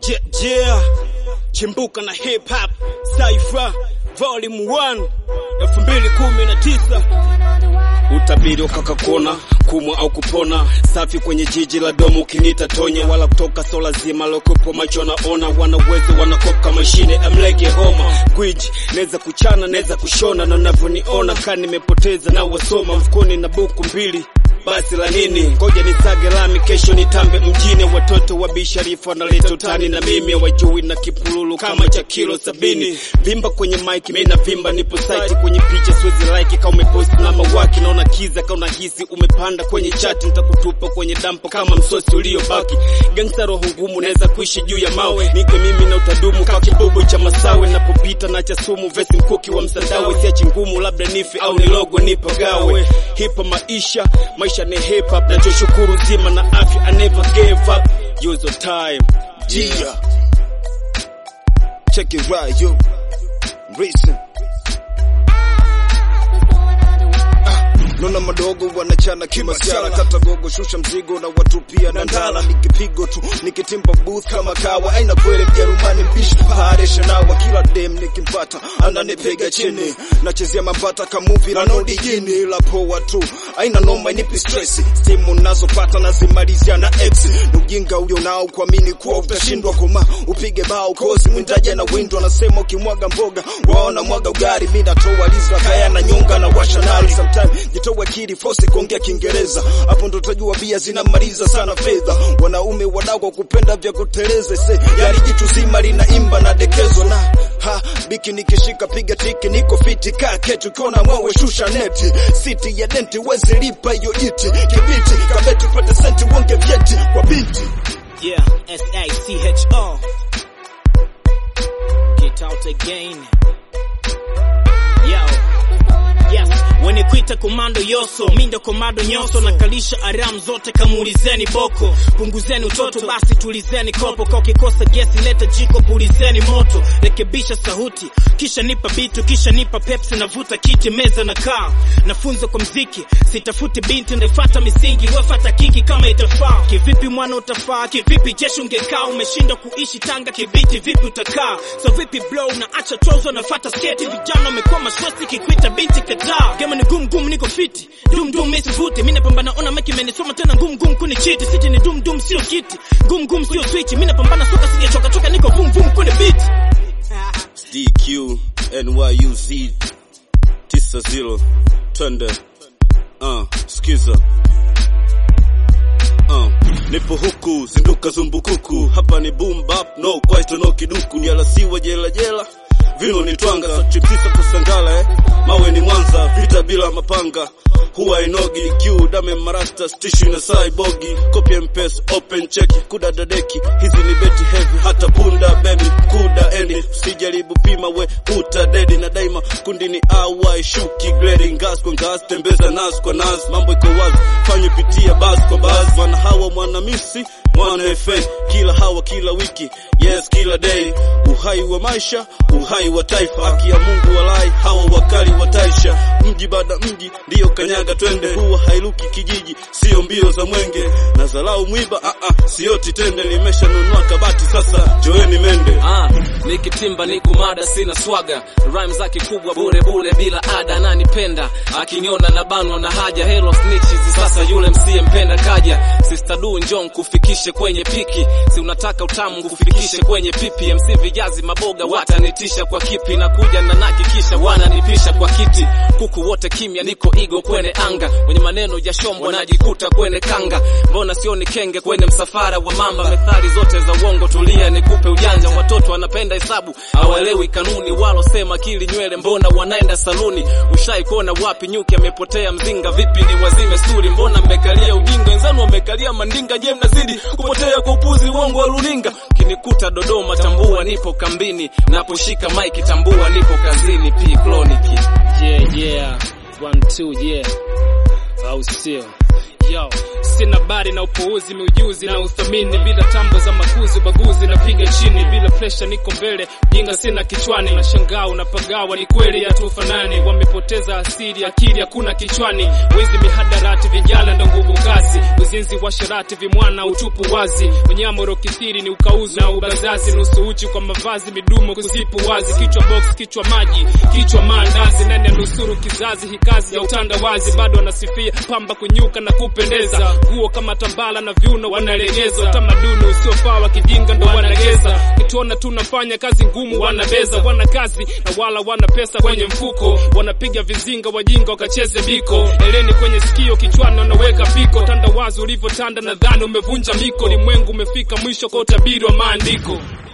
Yeah, yeah. Chimbuka na hip hop Cypher Volume 1 2019 Utabiri ukaka kuona kumwa au kupona, safi kwenye jiji la domo, ukiniita tonya wala kutoka so lazima lokupo macho naona, wana uwezo wanakoka mashine amlege homa gwiji, neza kuchana neza kushona, na navyoniona ka nimepoteza na wasoma mfukoni na buku mbili basi la nini? Ngoja nisage lami, kesho nitambe mjini. Watoto wa bisharifu wanaleta utani na mimi wajui na kipululu kama cha kilo sabini. Vimba kwenye mic, mimi na vimba, nipo site kwenye picha, siwezi like kama umepost na mawaki, naona kiza kama unahisi umepanda kwenye chati, nitakutupa kwenye dampo kama msosi uliobaki. Gangsta roho ngumu, naweza kuishi juu ya mawe, nike mimi na utadumu kwa kibubu cha masawe, napopita na cha sumu, vesi mkuki wa msandawe, siachi ngumu, labda nife au nilogo nipagawe. Hipa maisha maisha ni hip hop, nachoshukuru zima na afya, I never gave up. Use your time. Yeah. Check it right, yo. Listen. Nona madogo wanachana kimasiara, kata gogo, shusha mzigo na watupia na ndala, nikipigo tu nikitimba booth kama kawa, aina kweli Mjerumani mbishi pare shanawa, kila dem nikimpata ananipiga chini, nachezea mambata kamuvi la nodi jini, la poa tu aina noma, inipi stress, stimu nazopata nazimalizia na ex, ni ujinga ulio nao kuamini kuwa utashindwa koma, upige bao kozi mwindaje na windo, anasema ukimwaga mboga waona mwaga ugari, mimi natoa lizra kaya na nyonga na washa nari, sometimes jitoa kiri force kuongea Kiingereza, hapo ndo utajua bia zinamaliza sana fedha. Wanaume wadau kwa kupenda vya kuteleza, se yali jitu zima linaimba na dekezo na ha biki nikishika piga tiki, niko fiti kaa ketu kona mwawe shusha neti, city ya denti wezi lipa hiyo jiti kibiti kabeti pate senti wonge vyeti kwa binti Yeah, S A C H O. Get out again. Yo. Yes, wenye kuita komando yoso, mi ndo komando nyoso, nakalisha aram zote, kamuulizeni boko, punguzeni utoto, basi tulizeni kopo, kwa ukikosa gesi leta jiko, pulizeni moto, rekebisha sauti, kisha nipa bitu, kisha nipa pepsi, navuta kiti, meza na kaa, nafunza kwa mziki, sitafuti binti, ndefata misingi, wefata kiki kama itafaa, kivipi mwana utafaa, kivipi jeshi ungekaa, umeshindwa kuishi Tanga, kibiti vipi utakaa, so vipi blow, na acha trozo, nafata sketi, vijana wamekuwa mashosti, kikwita binti kataa, gema ni gum gum, niko fiti, dum dum mimi sivuti, mimi napambana, ona meki menisoma tena, gum gum kuni chiti, siti ni dum dum, sio kiti, gum gum sio switch, mimi napambana soka, sijachoka choka, niko vum vum kuni beat. DQ NYUZ 90 twende uh, skiza uh, nipo huku zinduka zumbukuku hapa ni boom bap no kwaito no kiduku nialasiwa jela jela vino ni twanga chiptisa kusangala eh. mawe ni mwanza vita bila mapanga huwa inogi q dame marasta stishu na saibogi copy and paste open check kudadadeki hizi ni beti heavy hata punda baby kuda endi usijaribu pima we uta dedi na daima kundi ni awai shuki grade ngas kwa ngas tembeza nas kwa nas mambo iko wazi fanye pitia bas kwa bas wana hawa mwanamisi mwana FA kila hawa kila wiki yes kila day uhai wa maisha uhai wa taifa haki ya Mungu walai hawa wakali wa taisha mji baada mji ndiyo kanyaga twende huwa hailuki kijiji sio mbio za mwenge na zalau mwiba a a sioti tende nimeshanunua kabati sasa joeni mende Ah, nikitimba ni kumada sina swaga rhyme zake kubwa bure bure bila ada ananipenda akiniona na banwa na haja hello snitches sasa yule msiyempenda kaja sister du njong kufikishe kwenye piki si unataka utamu kufikishe kwenye pipi MC vijazi maboga watanitisha kwa kipi na kuja na naki kisha wananipisha kwa kiti kuku wote kimya niko igo kwenye anga wenye maneno ya shombo najikuta kwenye kanga mbona sioni kenge kwenye msafara wa mamba methali zote za uongo tulia nikupe ujanja watoto wanapenda hesabu hawaelewi kanuni walosema kili nywele mbona wanaenda saluni ushai kuona wapi nyuki amepotea mzinga vipi ni wazime sturi mbona mmekalia ujinga wenzanu wamekalia mandinga je mnazidi kupotea kwa upuzi uongo wa runinga kinikuta dodoma tambua nipo kambini naposhika maiki tambua nipo kazini p cloniki Yeah, yeah. One, two, yeah. Au sio? Yo, sina bari na upuuzi, miujuzi na uthamini, bila tambo za makuzi, ubaguzi napiga chini, bila presha niko mbele, jinga sina kichwani, nashangaa unapagawa, ni kweli hatufanani, wamepoteza asili, akili hakuna kichwani, wizi mihadarati, vijana ndo nguvu kazi, uzinzi wa sharati, vimwana utupu wazi, unyama rokithiri ni ukauzi na ubazazi, nusu uchi kwa mavazi, midumo kuzipu wazi, kichwa box, kichwa maji, kichwa maandazi, nani anusuru kizazi, hii kazi ya utandawazi, bado wanasifia pamba kunyuka na kupendeza, nguo kama tambala na viuno wanalegeza, utamaduni usiofaa wa kijinga ndo wanageza, kituona tunafanya kazi ngumu wanabeza, wana kazi na wala wana pesa kwenye mfuko, wanapiga vizinga wajinga wakacheze biko, eleni kwenye sikio kichwani wanaweka piko, tandawazi ulivyotanda nadhani umevunja miko, limwengu umefika mwisho kwa utabiri wa maandiko.